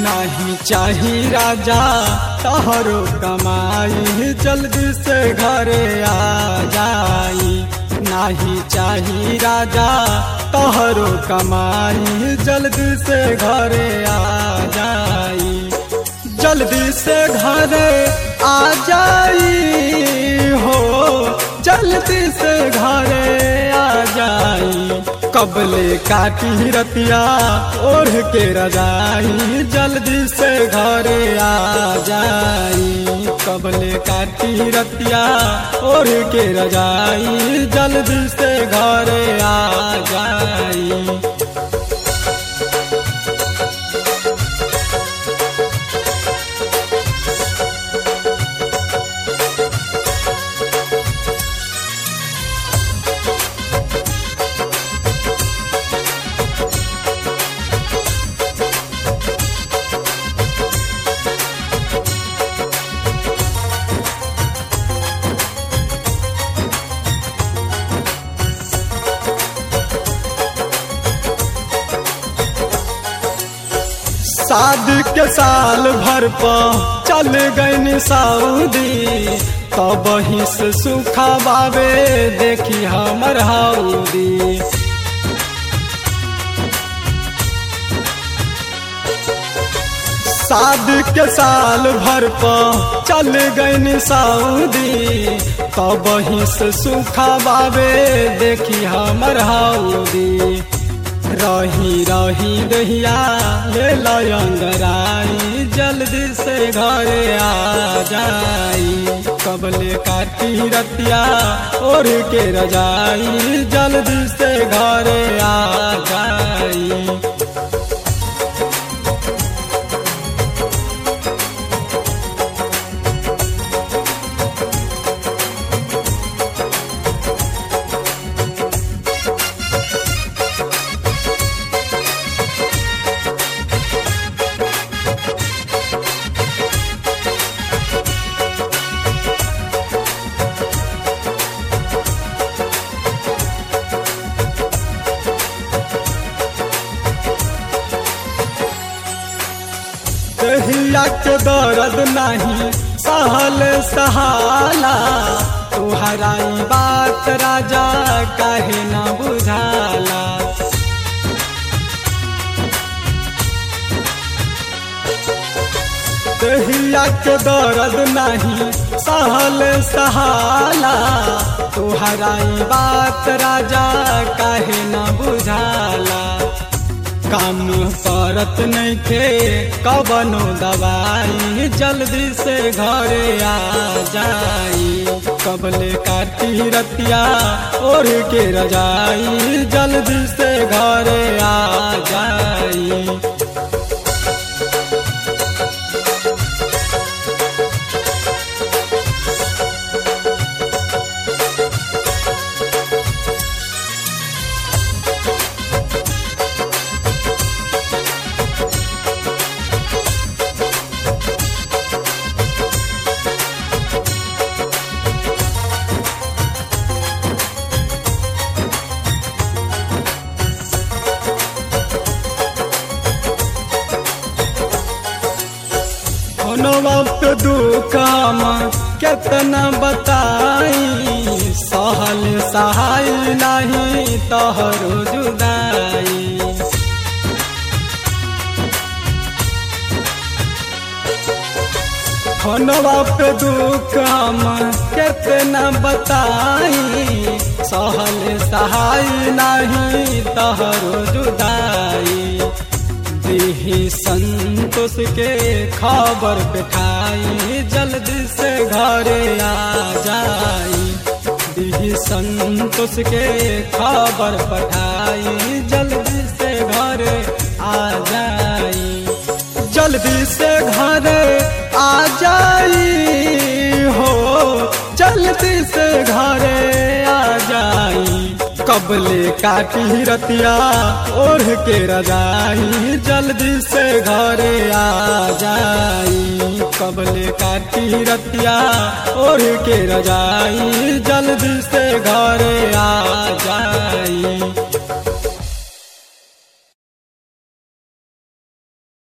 नहीं चाही राजा तहरो कमाई जल्दी से घरे आ जाई नहीं चाही राजा तहरो कमाई जल्दी से घरे आ जाई जल्दी से घरे आ जाई हो जल्दी से घरे आ जाई कबले काटी रतिया ओढ़ के रजाई जल्दी से घरे आ जाई कबले काटी रतिया ओढ़ के रजाई जल्दी से घरे आ जाई शादी के साल भर पर चल गई सऊदी तब ही से सुखा बाबे देखी हमर हाउदी शादी के साल भर पर चल गई सऊदी तब ही से सुखा बाबे देखी हमर हाउदी रही रही दहिया ले लयंगराई जल्दी से घरे आ जाई कबले काटी रतिया ओढ़ के रजाई जल्दी से घरे आ जाई कहिया के दर्द नहीं सहल सहाला तुहरा बात राजा काहे न बुझाला कहिया के दर्द नहीं सहल सहाला तुहरा बात राजा काहे न बुझाला काम करत नहीं थे कबनो दवाई जल्दी से घरे आ जाई कबले काटी रतिया ओढ़ के रजाई जल्दी से घरे आ जाई कोनो वक्त दुख हम केतना बताई सहल सहाय नहीं तोहरो जुदाई कोनो वक्त दुख हम केतना बताई सहल सहाय नहीं तोहरो जुदाई दिही संतोष के खबर बैठाई जल्दी से घरे आ जाई दिही संतोष के खबर पठाई जल्दी से घरे आ जाई जल्दी से घरे आ जाई हो जल्दी से घरे आ जाई कबले काटी रतिया ओढ़ के रजाई जल्दी से घरे आ जाई कबले काटी रतिया ओढ़ के रजाई जल्दी से घरे आ जाई